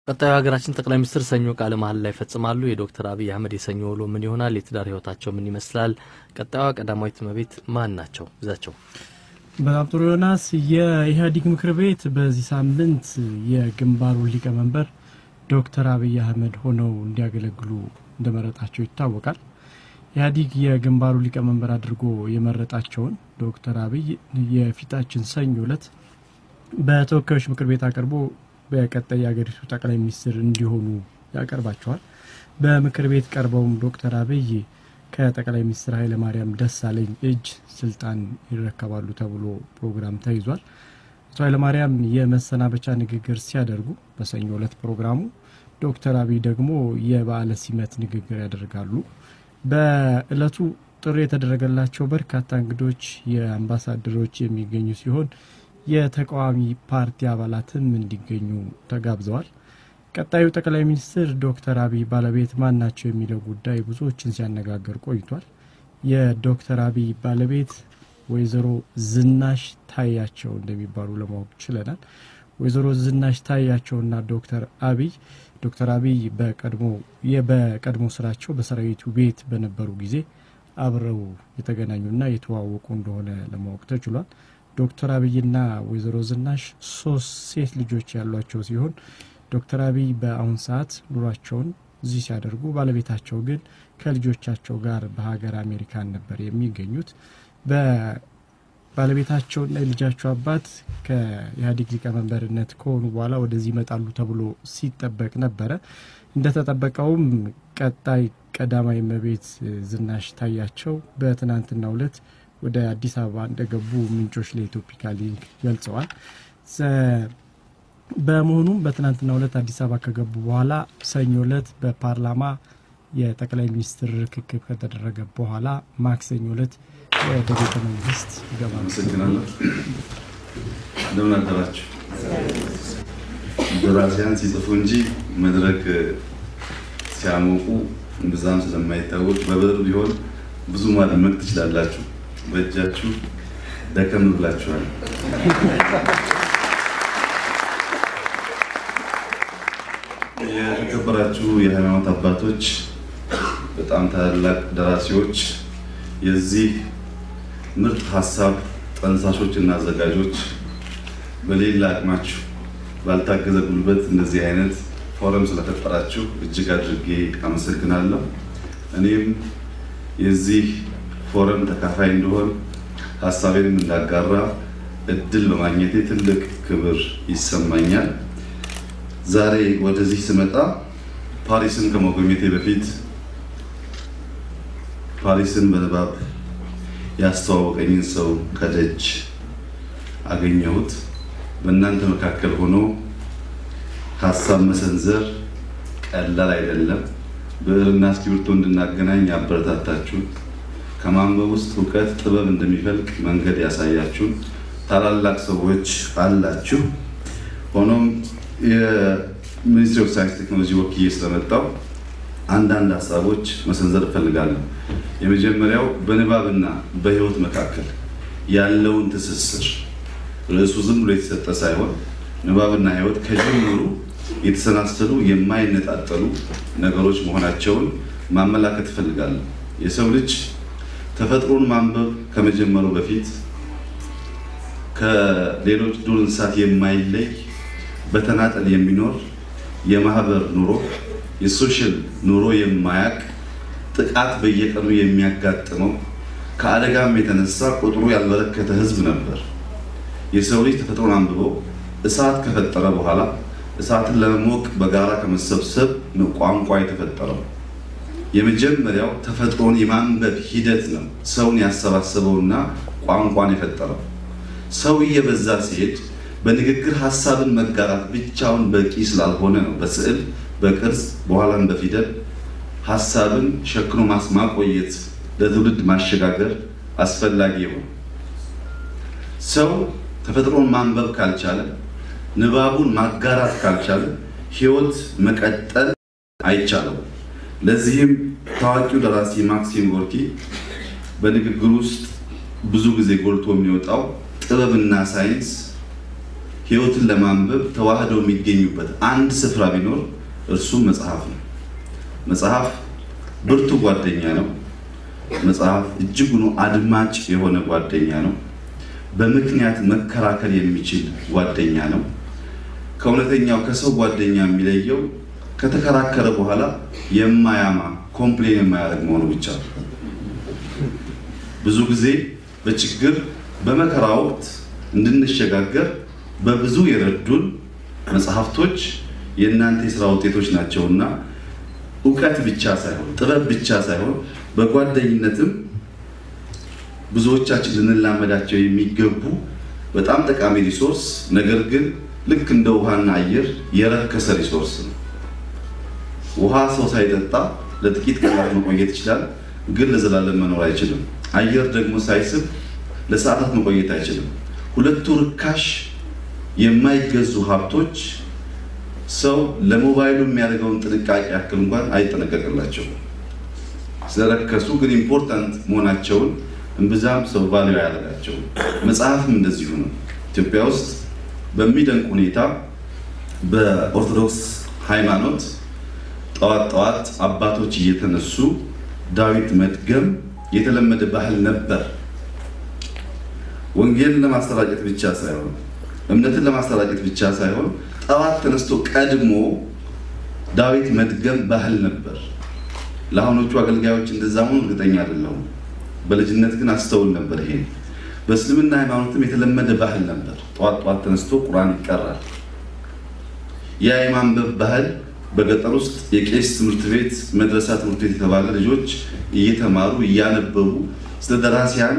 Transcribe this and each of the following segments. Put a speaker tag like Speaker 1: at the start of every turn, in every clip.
Speaker 1: ቀጣዩ ሀገራችን ጠቅላይ ሚኒስትር ሰኞ ቃለ መሀላ ላይ ይፈጽማሉ። የዶክተር አብይ አህመድ የሰኞ ውሎ ምን ይሆናል? የትዳር ህይወታቸው ምን ይመስላል? ቀጣዩዋ ቀዳማዊት እመቤት ማን ናቸው? ይዛቸው
Speaker 2: በጣም ጥሩ ዮናስ። የኢህአዴግ ምክር ቤት በዚህ ሳምንት የግንባሩ ሊቀመንበር ዶክተር አብይ አህመድ ሆነው እንዲያገለግሉ እንደመረጣቸው ይታወቃል። ኢህአዴግ የግንባሩ ሊቀመንበር አድርጎ የመረጣቸውን ዶክተር አብይ የፊታችን ሰኞ ዕለት በተወካዮች ምክር ቤት አቅርቦ በቀጣይ የሀገሪቱ ጠቅላይ ሚኒስትር እንዲሆኑ ያቀርባቸዋል። በምክር ቤት ቀርበውም ዶክተር አብይ ከጠቅላይ ሚኒስትር ኃይለማርያም ደሳለኝ እጅ ስልጣን ይረከባሉ ተብሎ ፕሮግራም ተይዟል። አቶ ኃይለማርያም የመሰናበቻ ንግግር ሲያደርጉ በሰኞ ዕለት ፕሮግራሙ፣ ዶክተር አብይ ደግሞ የበዓለ ሲመት ንግግር ያደርጋሉ። በእለቱ ጥሪ የተደረገላቸው በርካታ እንግዶች፣ የአምባሳደሮች የሚገኙ ሲሆን የተቃዋሚ ፓርቲ አባላትም እንዲገኙ ተጋብዘዋል። ቀጣዩ ጠቅላይ ሚኒስትር ዶክተር አብይ ባለቤት ማን ናቸው የሚለው ጉዳይ ብዙዎችን ሲያነጋግር ቆይቷል። የዶክተር አብይ ባለቤት ወይዘሮ ዝናሽ ታያቸው እንደሚባሉ ለማወቅ ችለናል። ወይዘሮ ዝናሽ ታያቸውና ዶክተር አብይ ዶክተር አብይ በቀድሞ በቀድሞ ስራቸው በሰራዊቱ ቤት በነበሩ ጊዜ አብረው የተገናኙና የተዋወቁ እንደሆነ ለማወቅ ተችሏል። ዶክተር አብይና ወይዘሮ ዝናሽ ሶስት ሴት ልጆች ያሏቸው ሲሆን ዶክተር አብይ በአሁን ሰዓት ኑሯቸውን እዚህ ሲያደርጉ ባለቤታቸው ግን ከልጆቻቸው ጋር በሀገር አሜሪካን ነበር የሚገኙት። ባለቤታቸውና የልጃቸው አባት ከኢህአዴግ ሊቀመንበርነት ከሆኑ በኋላ ወደዚህ ይመጣሉ ተብሎ ሲጠበቅ ነበረ። እንደተጠበቀውም ቀጣይ ቀዳማዊ እመቤት ዝናሽ ታያቸው በትናንትናው ዕለት ወደ አዲስ አበባ እንደገቡ ምንጮች ለኢትዮፒካ ሊንክ ገልጸዋል። በመሆኑም በትናንትናው ዕለት አዲስ አበባ ከገቡ በኋላ ሰኞ ዕለት በፓርላማ የጠቅላይ ሚኒስትር ርክክብ ከተደረገ በኋላ ማክሰኞ ዕለት ወደ ቤተ መንግስት ይገባሉ።
Speaker 3: አመሰግናለሁ። እንደምን አደራችሁ። ደራሲያን ሲጽፉ እንጂ መድረክ ሲያሞቁ ብዛም ስለማይታወቅ በብዕር ቢሆን ብዙ ማድመቅ ትችላላችሁ። በእጃችሁ ደከም ብላችኋል። የተከበራችሁ የሃይማኖት አባቶች፣ በጣም ታላላቅ ደራሲዎች፣ የዚህ ምርጥ ሀሳብ ጠንሳሾች እና አዘጋጆች፣ በሌላ አቅማችሁ ባልታገዘ ጉልበት እንደዚህ አይነት ፎረም ስለፈጠራችሁ እጅግ አድርጌ አመሰግናለሁ። እኔም የዚህ ፎረም ተካፋይ እንደሆን ሀሳቤንም እንዳጋራ እድል በማግኘቴ ትልቅ ክብር ይሰማኛል። ዛሬ ወደዚህ ስመጣ ፓሪስን ከመጎብኘቴ በፊት ፓሪስን በንባብ ያስተዋወቀኝን ሰው ከደጅ አገኘሁት። በእናንተ መካከል ሆኖ ሀሳብ መሰንዘር ቀላል አይደለም። ብዕርና እስክሪብቶ እንድናገናኝ ያበረታታችሁን ከማንበብ ውስጥ እውቀት ጥበብ እንደሚፈልቅ መንገድ ያሳያችሁን ታላላቅ ሰዎች አላችሁ። ሆኖም የሚኒስትሪ ኦፍ ሳይንስ ቴክኖሎጂ ወክዬ ስለመጣው አንዳንድ ሀሳቦች መሰንዘር እፈልጋለሁ። የመጀመሪያው በንባብና በሕይወት መካከል ያለውን ትስስር ርዕሱ ዝም ብሎ የተሰጠ ሳይሆን ንባብና ሕይወት ከጅምሩ የተሰናሰሉ የማይነጣጠሉ ነገሮች መሆናቸውን ማመላከት እፈልጋለሁ። የሰው ልጅ ተፈጥሮን ማንበብ ከመጀመሩ በፊት ከሌሎች ዱር እንስሳት የማይለይ በተናጠል የሚኖር የማህበር ኑሮ የሶሻል ኑሮ የማያቅ ጥቃት በየቀኑ የሚያጋጥመው ከአደጋም የተነሳ ቁጥሩ ያልበረከተ ህዝብ ነበር። የሰው ልጅ ተፈጥሮን አንብቦ እሳት ከፈጠረ በኋላ እሳትን ለመሞቅ በጋራ ከመሰብሰብ ነው ቋንቋ የተፈጠረው። የመጀመሪያው ተፈጥሮን የማንበብ ሂደት ነው ሰውን ያሰባሰበውና ቋንቋን የፈጠረው። ሰው እየበዛ ሲሄድ በንግግር ሀሳብን መጋራት ብቻውን በቂ ስላልሆነ ነው በስዕል በቅርጽ በኋላም በፊደል ሀሳብን ሸክኖ ማቆየት ለትውልድ ማሸጋገር አስፈላጊ የሆነ ሰው ተፈጥሮን ማንበብ ካልቻለ ንባቡን ማጋራት ካልቻለ ህይወት መቀጠል አይቻለው። ለዚህም ታዋቂው ደራሲ ማክሲም ጎርኪ በንግግር ውስጥ ብዙ ጊዜ ጎልቶ የሚወጣው ጥበብና ሳይንስ ሕይወትን ለማንበብ ተዋህደው የሚገኙበት አንድ ስፍራ ቢኖር እርሱም መጽሐፍ ነው። መጽሐፍ ብርቱ ጓደኛ ነው። መጽሐፍ እጅጉኑ አድማጭ የሆነ ጓደኛ ነው። በምክንያት መከራከር የሚችል ጓደኛ ነው። ከእውነተኛው ከሰው ጓደኛ የሚለየው ከተከራከረ በኋላ የማያማ ኮምፕሌን የማያደርግ መሆኑ ብቻ ነው። ብዙ ጊዜ በችግር በመከራ ወቅት እንድንሸጋገር በብዙ የረዱን መጽሐፍቶች የእናንተ የስራ ውጤቶች ናቸውና እውቀት ብቻ ሳይሆን ጥበብ ብቻ ሳይሆን በጓደኝነትም ብዙዎቻችን ልንላመዳቸው የሚገቡ በጣም ጠቃሚ ሪሶርስ፣ ነገር ግን ልክ እንደ ውሃና አየር የረከሰ ሪሶርስ ነው። ውሃ ሰው ሳይጠጣ ለጥቂት ቀናት መቆየት ይችላል፣ ግን ለዘላለም መኖር አይችልም። አየር ደግሞ ሳይስብ ለሰዓታት መቆየት አይችልም። ሁለቱ ርካሽ የማይገዙ ሀብቶች ሰው ለሞባይሉ የሚያደርገውን ጥንቃቄ ያክል እንኳን አይጠነቀቅላቸውም። ስለረከሱ ግን ኢምፖርታንት መሆናቸውን እምብዛም ሰው ቫሊዩ አያደርጋቸውም። መጽሐፍም እንደዚሁ ነው። ኢትዮጵያ ውስጥ በሚደንቅ ሁኔታ በኦርቶዶክስ ሃይማኖት ጠዋት ጠዋት አባቶች እየተነሱ ዳዊት መድገም የተለመደ ባህል ነበር። ወንጌልን ለማሰራጨት ብቻ ሳይሆን እምነትን ለማሰራጨት ብቻ ሳይሆን ጠዋት ተነስቶ ቀድሞ ዳዊት መድገም ባህል ነበር። ለአሁኖቹ አገልጋዮች እንደዛ መሆኑ እርግጠኛ አይደለሁም። በልጅነት ግን አስተውል ነበር። ይሄን በእስልምና ሃይማኖትም የተለመደ ባህል ነበር። ጠዋት ጠዋት ተነስቶ ቁርአን ይቀራል። ያ የማንበብ ባህል በገጠር ውስጥ የቄስ ትምህርት ቤት፣ መድረሳ ትምህርት ቤት የተባለ ልጆች እየተማሩ እያነበቡ ስለ ደራሲያን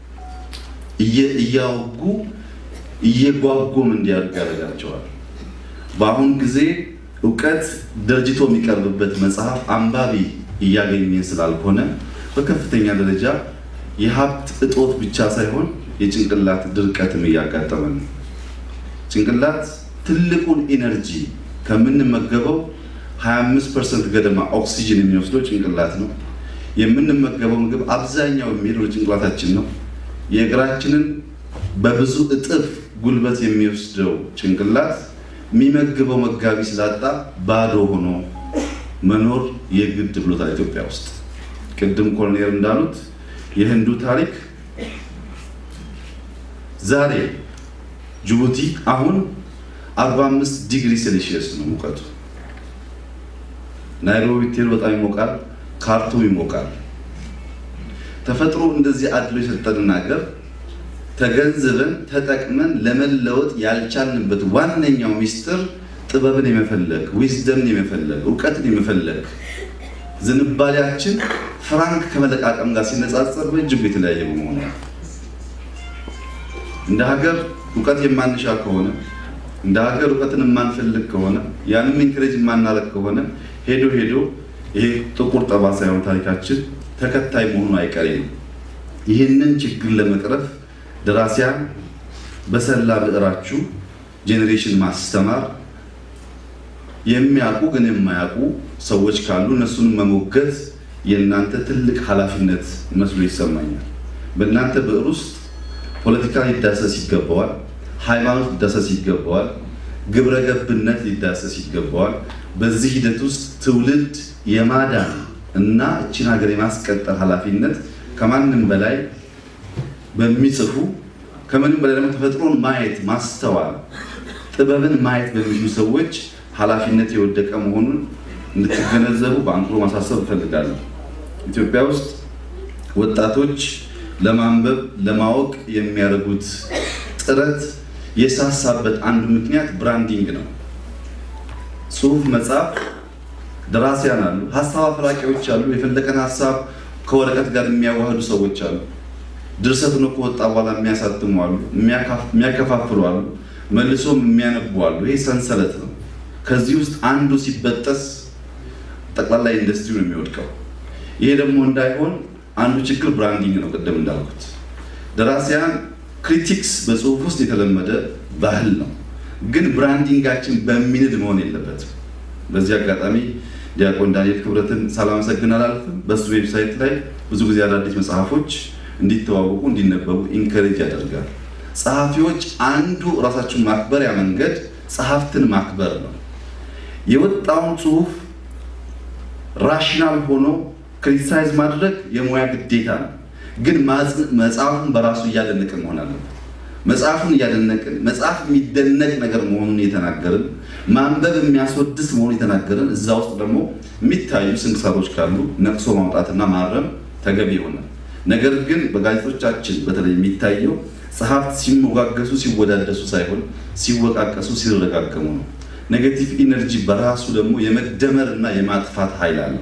Speaker 3: እያወጉ እየጓጎም እንዲያድጉ ያደርጋቸዋል። በአሁን ጊዜ እውቀት ደርጅቶ የሚቀርብበት መጽሐፍ አንባቢ እያገኘ ስላልሆነ በከፍተኛ ደረጃ የሀብት እጦት ብቻ ሳይሆን የጭንቅላት ድርቀትም እያጋጠመን ነው። ጭንቅላት ትልቁን ኢነርጂ ከምንመገበው 25 ፐርሰንት ገደማ ኦክሲጅን የሚወስደው ጭንቅላት ነው። የምንመገበው ምግብ አብዛኛው የሚሄድ ወደ ጭንቅላታችን ነው። የእግራችንን በብዙ እጥፍ ጉልበት የሚወስደው ጭንቅላት የሚመግበው መጋቢ ስላጣ ባዶ ሆኖ መኖር የግድ ብሎታል። ኢትዮጵያ ውስጥ ቅድም ኮሎኔል እንዳሉት የህንዱ ታሪክ ዛሬ ጅቡቲ አሁን 45 ዲግሪ ሴልሺየስ ነው ሙቀቱ። ናይሮቢ ብትሄዱ በጣም ይሞቃል። ካርቱም ይሞቃል። ተፈጥሮ እንደዚህ አድሎ የሰጠንን ሀገር ተገንዝበን ተጠቅመን ለመለወጥ ያልቻልንበት ዋነኛው ሚስጥር ጥበብን የመፈለግ ዊዝደምን የመፈለግ እውቀትን የመፈለግ ዝንባሌያችን ፍራንክ ከመለቃቀም ጋር ሲነጻጸር በእጅጉ የተለያየ በመሆኑ እንደ ሀገር እውቀት የማንሻ ከሆነ እንደ ሀገር እውቀትን የማንፈልግ ከሆነ ያንም ኢንክሬጅ የማናረግ ከሆነ ሄዶ ሄዶ ይሄ ጥቁር ጠባሳ የሆነ ታሪካችን ተከታይ መሆኑ አይቀሬ ነው። ይህንን ችግር ለመቅረፍ ደራሲያን በሰላ ብዕራችሁ ጄኔሬሽን ማስተማር የሚያውቁ ግን የማያውቁ ሰዎች ካሉ እነሱንም መሞገት የእናንተ ትልቅ ኃላፊነት መስሎ ይሰማኛል። በእናንተ ብዕር ውስጥ ፖለቲካ ሊዳሰስ ይገባዋል፣ ሃይማኖት ሊዳሰስ ይገባዋል፣ ግብረ ገብነት ሊዳሰስ ይገባዋል። በዚህ ሂደት ውስጥ ትውልድ የማዳን እና እችን ሀገር የማስቀጠል ኃላፊነት ከማንም በላይ በሚጽፉ ከምንም በላይ ደግሞ ተፈጥሮን ማየት ማስተዋል ጥበብን ማየት በሚችሉ ሰዎች ኃላፊነት የወደቀ መሆኑን እንድትገነዘቡ በአንክሮ ማሳሰብ እፈልጋለሁ። ኢትዮጵያ ውስጥ ወጣቶች ለማንበብ ለማወቅ የሚያደርጉት ጥረት የሳሳበት አንዱ ምክንያት ብራንዲንግ ነው። ጽሁፍ መጻፍ ደራሲያን አሉ፣ ሀሳብ አፍላቂዎች አሉ፣ የፈለቀን ሀሳብ ከወረቀት ጋር የሚያዋህዱ ሰዎች አሉ። ድርሰት ነው ከወጣ በኋላ የሚያሳትሙ አሉ፣ የሚያከፋፍሉ አሉ፣ መልሶም የሚያነቡ አሉ። ይሄ ሰንሰለት ነው። ከዚህ ውስጥ አንዱ ሲበጠስ ጠቅላላ ኢንዱስትሪ ነው የሚወድቀው። ይሄ ደግሞ እንዳይሆን አንዱ ችግር ብራንዲንግ ነው። ቅድም እንዳልኩት ደራሲያን ክሪቲክስ በጽሁፍ ውስጥ የተለመደ ባህል ነው፣ ግን ብራንዲንጋችን በሚንድ መሆን የለበትም። በዚህ አጋጣሚ ዲያቆን ዳንኤል ክብረትን ሳላመሰግን አላልፍም። በሱ ዌብሳይት ላይ ብዙ ጊዜ አዳዲስ መጽሐፎች እንዲተዋወቁ እንዲነበቡ ኢንከሬጅ ያደርጋል። ጸሐፊዎች አንዱ ራሳችሁን ማክበሪያ መንገድ ጸሐፍትን ማክበር ነው። የወጣውን ጽሁፍ ራሽናል ሆኖ ክሪቲሳይዝ ማድረግ የሙያ ግዴታ ነው። ግን መጽሐፉን በራሱ እያደነቅን መሆን አለበት። መጽሐፉን እያደነቅን መጽሐፍ የሚደነቅ ነገር መሆኑን የተናገርን ማንበብ የሚያስወድስ መሆኑን የተናገርን እዛ ውስጥ ደግሞ የሚታዩ ስንክሳሮች ካሉ ነቅሶ ማውጣትና ማረም ተገቢ ይሆናል። ነገር ግን በጋዜጦቻችን በተለይ የሚታየው ጸሐፍት ሲሞጋገሱ ሲወዳደሱ ሳይሆን ሲወቃቀሱ ሲረጋገሙ ነው። ኔጌቲቭ ኢነርጂ በራሱ ደግሞ የመደመር እና የማጥፋት ኃይል አለው።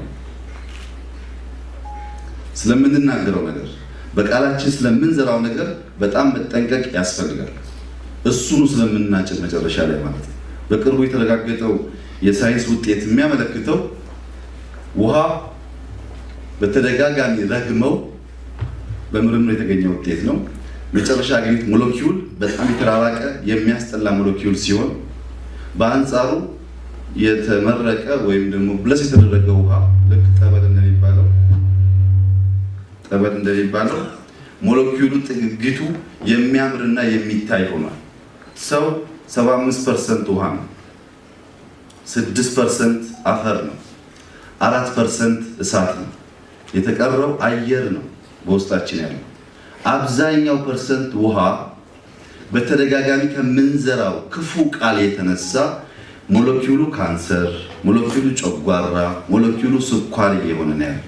Speaker 3: ስለምንናገረው ነገር በቃላችን ስለምንዘራው ነገር በጣም መጠንቀቅ ያስፈልጋል። እሱኑ ስለምናጭድ መጨረሻ ላይ ማለት ነው። በቅርቡ የተረጋገጠው የሳይንስ ውጤት የሚያመለክተው ውሃ በተደጋጋሚ ረግመው በምርምር የተገኘ ውጤት ነው። መጨረሻ ያገኙት ሞለኪውል በጣም የተራራቀ የሚያስጠላ ሞለኪውል ሲሆን በአንጻሩ የተመረቀ ወይም ደግሞ ብለስ የተደረገ ውሃ ልክ ጠበል እንደሚባለው ጠበል እንደሚባለው ሞለኪውሉ ጥግግቱ የሚያምርና የሚታይ ሆኗል። ሰው 75 ፐርሰንት ውሃ ነው፣ 6 ፐርሰንት አፈር ነው፣ አራት ፐርሰንት እሳት ነው። የተቀረው አየር ነው በውስጣችን ያለው። አብዛኛው ፐርሰንት ውሃ በተደጋጋሚ ከምንዘራው ክፉ ቃል የተነሳ ሞለኪውሉ ካንሰር፣ ሞለኪውሉ ጨጓራ፣ ሞለኪውሉ ስኳር እየሆነ ነው ያለው።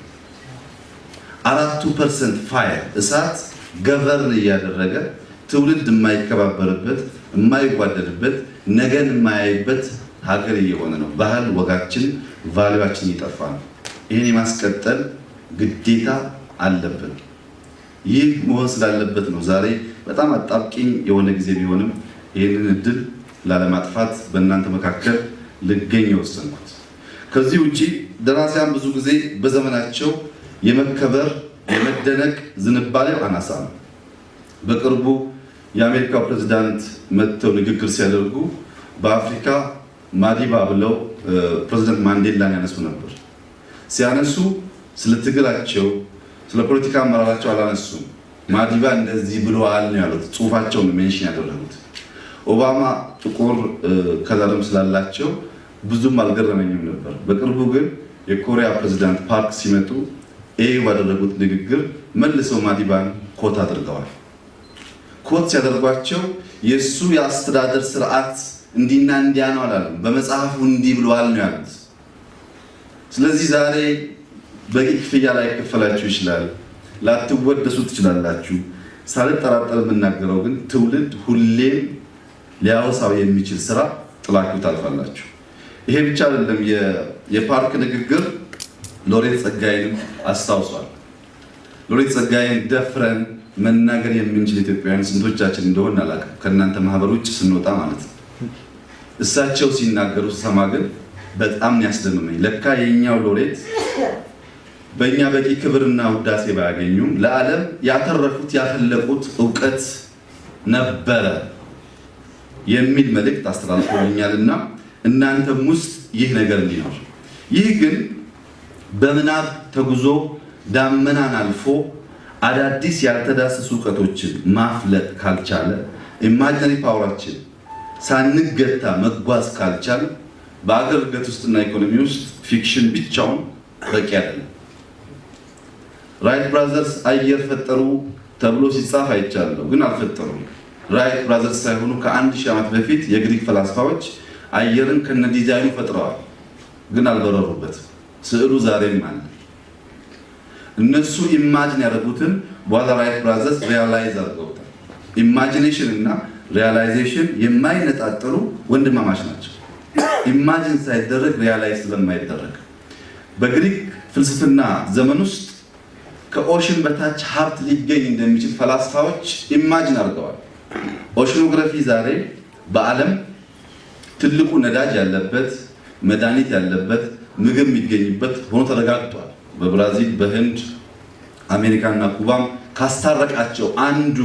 Speaker 3: አራቱ ፐርሰንት ፋየር እሳት ገቨርን እያደረገ ትውልድ የማይከባበርበት የማይጓደድበት ነገን የማያይበት ሀገር እየሆነ ነው። ባህል ወጋችን፣ ቫሊዋችን እየጠፋ ነው። ይህን የማስቀጠል ግዴታ አለብን። ይህ መሆን ስላለበት ነው ዛሬ በጣም አጣብቂኝ የሆነ ጊዜ ቢሆንም ይህንን እድል ላለማጥፋት በእናንተ መካከል ልገኝ የወሰንኩት። ከዚህ ውጭ ደራሲያን ብዙ ጊዜ በዘመናቸው የመከበር የመደነቅ ዝንባሌው አናሳ ነው። በቅርቡ የአሜሪካው ፕሬዚዳንት መጥተው ንግግር ሲያደርጉ በአፍሪካ ማዲባ ብለው ፕሬዚዳንት ማንዴላን ያነሱ ነበር። ሲያነሱ ስለ ትግላቸው ስለ ፖለቲካ አመራራቸው አላነሱም። ማዲባ እንደዚህ ብለዋል ነው ያሉት። ጽሁፋቸውን ሜንሽን ያደረጉት። ኦባማ ጥቁር ከለርም ስላላቸው ብዙም አልገረመኝም ነበር። በቅርቡ ግን የኮሪያ ፕሬዚዳንት ፓርክ ሲመጡ ኤዩ ባደረጉት ንግግር መልሰው ማዲባን ኮት አድርገዋል። ኮት ሲያደርጓቸው የእሱ የአስተዳደር ስርዓት እንዲና እንዲያ ነው አላለም። በመጽሐፉ እንዲህ ብለዋል ነው ያሉት። ስለዚህ ዛሬ በቂ ክፍያ ላይ ከፈላችሁ ይችላል፣ ላትወደሱ ትችላላችሁ። ሳልጠራጠር የምናገረው ግን ትውልድ ሁሌም ሊያወሳው የሚችል ስራ ጥላችሁ ታልፋላችሁ። ይሄ ብቻ አይደለም። የፓርክ ንግግር ሎሬት ጸጋይንም አስታውሷል። ሎሬት ጸጋይን ደፍረን መናገር የምንችል ኢትዮጵያውያን ስንቶቻችን እንደሆን አላውቅም፣ ከእናንተ ማህበር ውጭ ስንወጣ ማለት ነው። እሳቸው ሲናገሩ ስሰማ ግን በጣም ያስደምመኝ። ለካ የኛው ሎሬት በእኛ በቂ ክብርና ውዳሴ ባያገኙም ለዓለም ያተረፉት ያፈለቁት እውቀት ነበረ የሚል መልእክት አስተላልፎልኛልና እናንተም ውስጥ ይህ ነገር እንዲኖር ይህ ግን በምናብ ተጉዞ ዳመናን አልፎ አዳዲስ ያልተዳሰሱ እውቀቶችን ማፍለቅ ካልቻለ ኢማጂነሪ ፓወራችን ሳንገታ መጓዝ ካልቻል በአገር እድገት ውስጥና ኢኮኖሚ ውስጥ ፊክሽን ብቻውን በቂ አይደለም። ራይት ብራዘርስ አየር ፈጠሩ ተብሎ ሲጻፍ አይቻለሁ፣ ግን አልፈጠሩም። ራይት ብራዘርስ ሳይሆኑ ከአንድ ሺህ ዓመት በፊት የግሪክ ፈላስፋዎች አየርን ከነ ዲዛይኑ ፈጥረዋል፣ ግን አልበረሩበትም። ስዕሉ ዛሬም አለ። እነሱ ኢማጂን ያደረጉትን በኋላ ራይት ብራዘርስ ሪያላይዝ አድርገውታል። ኢማጂኔሽን እና ሪያላይዜሽን የማይነጣጠሉ ወንድማማች ናቸው። ኢማጂን ሳይደረግ ሪያላይዝ ስለማይደረግ በግሪክ ፍልስፍና ዘመን ውስጥ ከኦሽን በታች ሀብት ሊገኝ እንደሚችል ፈላስፋዎች ኢማጂን አድርገዋል። ኦሽኖግራፊ ዛሬ በዓለም ትልቁ ነዳጅ ያለበት መድኃኒት ያለበት ምግብ የሚገኝበት ሆኖ ተረጋግጧል። በብራዚል፣ በህንድ፣ አሜሪካና ኩባም ካስታረቃቸው አንዱ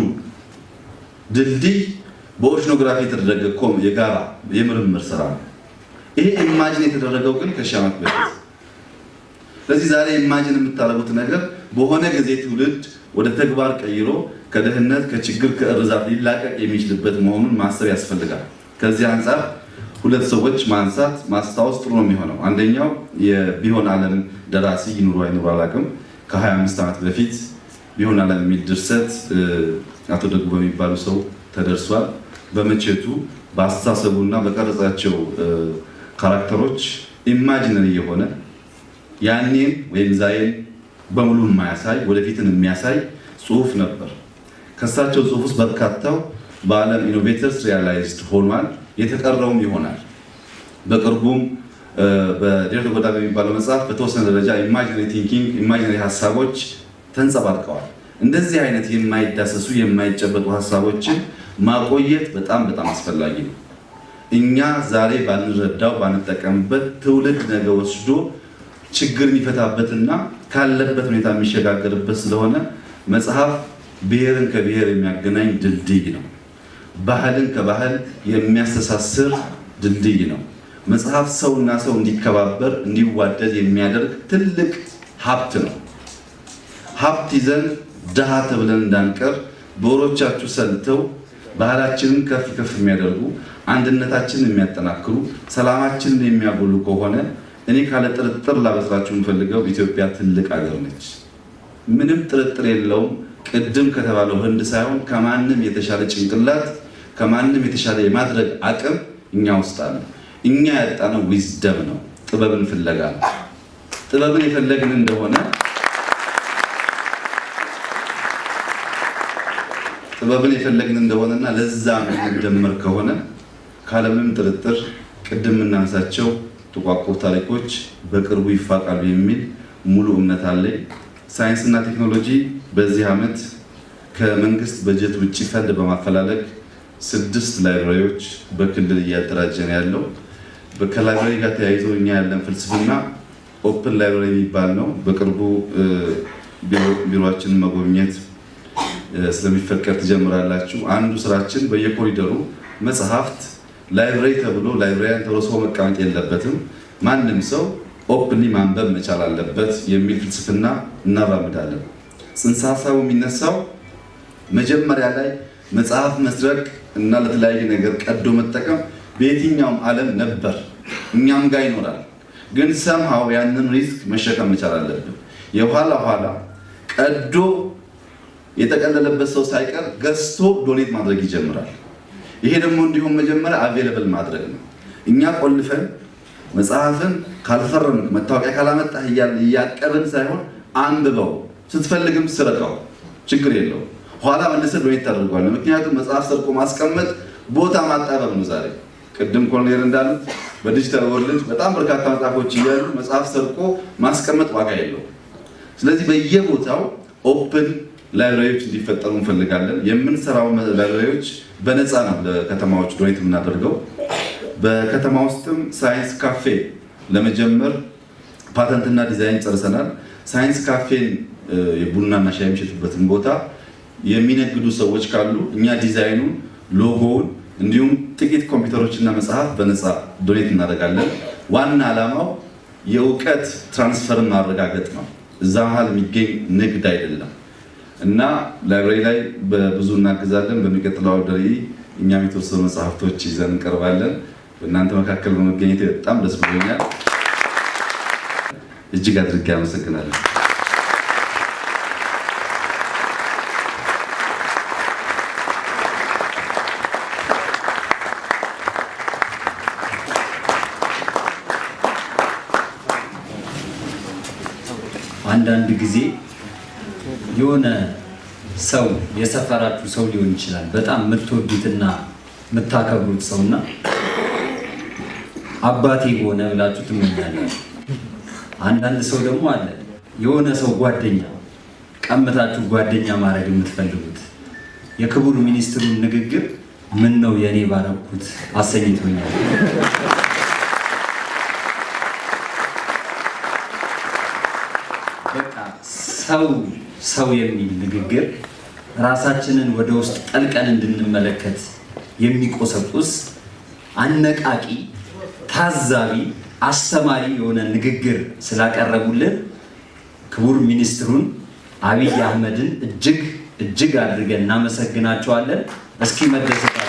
Speaker 3: ድልድይ በኦሽኖግራፊ የተደረገ ኮም የጋራ የምርምር ስራ ነው። ይሄ ኢማጂን የተደረገው ግን ከሺህ ዓመት በፊት። ስለዚህ ዛሬ ኢማጂን የምታደርጉት ነገር በሆነ ጊዜ ትውልድ ወደ ተግባር ቀይሮ ከድህነት፣ ከችግር፣ ከእርዛት ሊላቀቅ የሚችልበት መሆኑን ማሰብ ያስፈልጋል። ከዚህ አንጻር ሁለት ሰዎች ማንሳት ማስታወስ ጥሩ ነው የሚሆነው። አንደኛው የቢሆን ዓለም ደራሲ ይኑሩ አይኑሩ አላውቅም፣ ከ25 ዓመት በፊት ቢሆን ዓለም የሚል ድርሰት አቶ ደጉ በሚባሉ ሰው ተደርሷል። በመቼቱ በአስተሳሰቡና በቀረጻቸው ካራክተሮች ኢማጂነሪ የሆነ ያኔን ወይም ዛሬን በሙሉ የማያሳይ ወደፊትን የሚያሳይ ጽሁፍ ነበር። ከእሳቸው ጽሁፍ ውስጥ በርካታው በዓለም ኢኖቬተርስ ሪያላይዝድ ሆኗል። የተቀረውም ይሆናል። በቅርቡም በዴርቶ ጎዳ በሚባለው መጽሐፍ በተወሰነ ደረጃ ኢማጂነሪ ቲንኪንግ ኢማጂነሪ ሀሳቦች ተንጸባርቀዋል። እንደዚህ አይነት የማይዳሰሱ የማይጨበጡ ሀሳቦችን ማቆየት በጣም በጣም አስፈላጊ ነው። እኛ ዛሬ ባንረዳው ባንጠቀምበት ትውልድ ነገ ወስዶ ችግር የሚፈታበትና ካለበት ሁኔታ የሚሸጋገርበት ስለሆነ መጽሐፍ ብሔርን ከብሔር የሚያገናኝ ድልድይ ነው። ባህልን ከባህል የሚያስተሳስር ድልድይ ነው። መጽሐፍ ሰውና ሰው እንዲከባበር እንዲዋደድ የሚያደርግ ትልቅ ሀብት ነው። ሀብት ይዘን ድሃ ተብለን እንዳንቀር በወሮቻችሁ ሰልተው ባህላችንን ከፍ ከፍ የሚያደርጉ አንድነታችንን የሚያጠናክሩ ሰላማችንን የሚያጎሉ ከሆነ እኔ ካለ ጥርጥር ላበስራችሁ የምፈልገው ኢትዮጵያ ትልቅ ሀገር ነች። ምንም ጥርጥር የለውም። ቅድም ከተባለው ህንድ ሳይሆን ከማንም የተሻለ ጭንቅላት ከማንም የተሻለ የማድረግ አቅም እኛ ውስጥ አለ። እኛ ያጣነው ዊዝደም ነው፣ ጥበብን ፍለጋ ነው። ጥበብን የፈለግን እንደሆነ ጥበብን የፈለግን እንደሆነና ለዛ የምንደመር ከሆነ ካለምንም ጥርጥር ቅድም የምናነሳቸው ጥቋቁር ታሪኮች በቅርቡ ይፋቃሉ የሚል ሙሉ እምነት አለኝ። ሳይንስና ቴክኖሎጂ በዚህ ዓመት ከመንግስት በጀት ውጭ ፈንድ በማፈላለግ ስድስት ላይብራሪዎች በክልል እያደራጀ ነው ያለው። ከላይብራሪ ጋር ተያይዞ እኛ ያለን ፍልስፍና ኦፕን ላይብራሪ የሚባል ነው። በቅርቡ ቢሮችንን መጎብኘት ስለሚፈቀድ ትጀምራላችሁ። አንዱ ስራችን በየኮሪደሩ መጽሐፍት ላይብራሪ ተብሎ ላይብራሪያን ተብሎ ሰው መቀመጥ የለበትም፣ ማንም ሰው ኦፕንሊ ማንበብ መቻል አለበት የሚል ፍልስፍና እናራምዳለን። ጽንሰ ሀሳቡ የሚነሳው መጀመሪያ ላይ መጽሐፍ መስረቅ እና ለተለያየ ነገር ቀዶ መጠቀም በየትኛውም ዓለም ነበር፣ እኛም ጋር ይኖራል። ግን ሰምሃው ያንን ሪስክ መሸከም መቻል አለብን። የኋላ ኋላ ቀዶ የጠቀለለበት ሰው ሳይቀር ገዝቶ ዶኔት ማድረግ ይጀምራል። ይሄ ደግሞ እንዲሁም መጀመሪያ አቬለብል ማድረግ ነው። እኛ ቆልፈን መጽሐፍን ካልፈረምክ መታወቂያ ካላመጣህ እያቀብን ሳይሆን አንብበው፣ ስትፈልግም ስረቀው፣ ችግር የለው ኋላ መልሰህ ዶኔት ታደርገዋለህ። ምክንያቱም መጽሐፍ ሰርቆ ማስቀመጥ ቦታ ማጣበብ ነው። ዛሬ ቅድም ኮሎኔል እንዳሉት በዲጂታል ወርልድ በጣም በርካታ መጽሐፎች እያሉ መጽሐፍ ሰርቆ ማስቀመጥ ዋጋ የለው። ስለዚህ በየቦታው ኦፕን ላይብራሪዎች እንዲፈጠሩ እንፈልጋለን። የምንሰራው ላይብራሪዎች በነፃ ነው ለከተማዎች ዶኔት የምናደርገው። በከተማ ውስጥም ሳይንስ ካፌ ለመጀመር ፓተንትና ዲዛይን ጨርሰናል። ሳይንስ ካፌን የቡናና ሻይ የሚሸጡበትን ቦታ የሚነግዱ ሰዎች ካሉ እኛ ዲዛይኑን፣ ሎጎውን እንዲሁም ጥቂት ኮምፒውተሮችና መጽሐፍ በነፃ ዶኔት እናደርጋለን። ዋና ዓላማው የእውቀት ትራንስፈርን ማረጋገጥ ነው። እዛ መሀል የሚገኝ ንግድ አይደለም እና ላይብራሪ ላይ በብዙ እናግዛለን። በሚቀጥለው አውደ ርዕይ እኛም የተወሰኑ መጽሐፍቶች ይዘን እንቀርባለን። በእናንተ መካከል በመገኘት በጣም ደስ ብሎኛል። እጅግ አድርጌ አመሰግናለሁ።
Speaker 4: አንዳንድ ጊዜ የሆነ ሰው የሰፈራችሁ ሰው ሊሆን ይችላል። በጣም የምትወዱትና የምታከብሩት ሰውና አባቴ በሆነ ብላችሁ ትመኛላችሁ። አንዳንድ ሰው ደግሞ አለ የሆነ ሰው ጓደኛ ቀምታችሁ ጓደኛ ማድረግ የምትፈልጉት የክቡር ሚኒስትሩን ንግግር ምን ነው የእኔ ባረኩት አሰኝቶኛል። በቃ ሰው ሰው የሚል ንግግር ራሳችንን ወደ ውስጥ ጠልቀን እንድንመለከት የሚቆሰቁስ አነቃቂ፣ ታዛቢ፣ አስተማሪ የሆነ ንግግር ስላቀረቡልን ክቡር ሚኒስትሩን አብይ አህመድን እጅግ እጅግ አድርገን እናመሰግናቸዋለን። እስኪ መደሰታቸው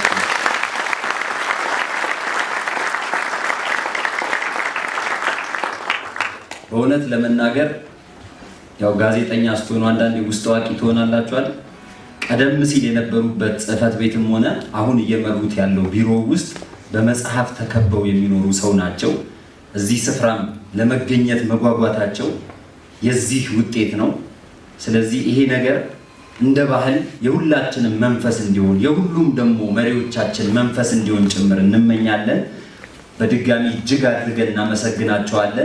Speaker 4: በእውነት ለመናገር ያው ጋዜጠኛ ስትሆኑ አንዳንዴ ውስጥ አዋቂ ትሆናላችኋል። ቀደም ሲል የነበሩበት ጽሕፈት ቤትም ሆነ አሁን እየመሩት ያለው ቢሮ ውስጥ በመጽሐፍ ተከበው የሚኖሩ ሰው ናቸው። እዚህ ስፍራም ለመገኘት መጓጓታቸው የዚህ ውጤት ነው። ስለዚህ ይሄ ነገር እንደ ባህል የሁላችንም መንፈስ እንዲሆን የሁሉም ደግሞ መሪዎቻችን መንፈስ እንዲሆን ጭምር እንመኛለን። በድጋሚ እጅግ አድርገን እናመሰግናቸዋለን።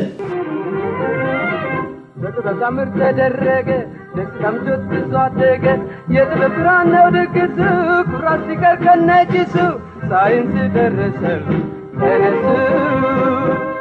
Speaker 5: በጥበብ ታምር ተደረገ ደስ ሰምቶት ብዙ አደገ የጥበብ ብርሃን ነው ድግሱ ኩራት ሲቀር ከነጭሱ ሳይንስ ደረሰ ተነሱ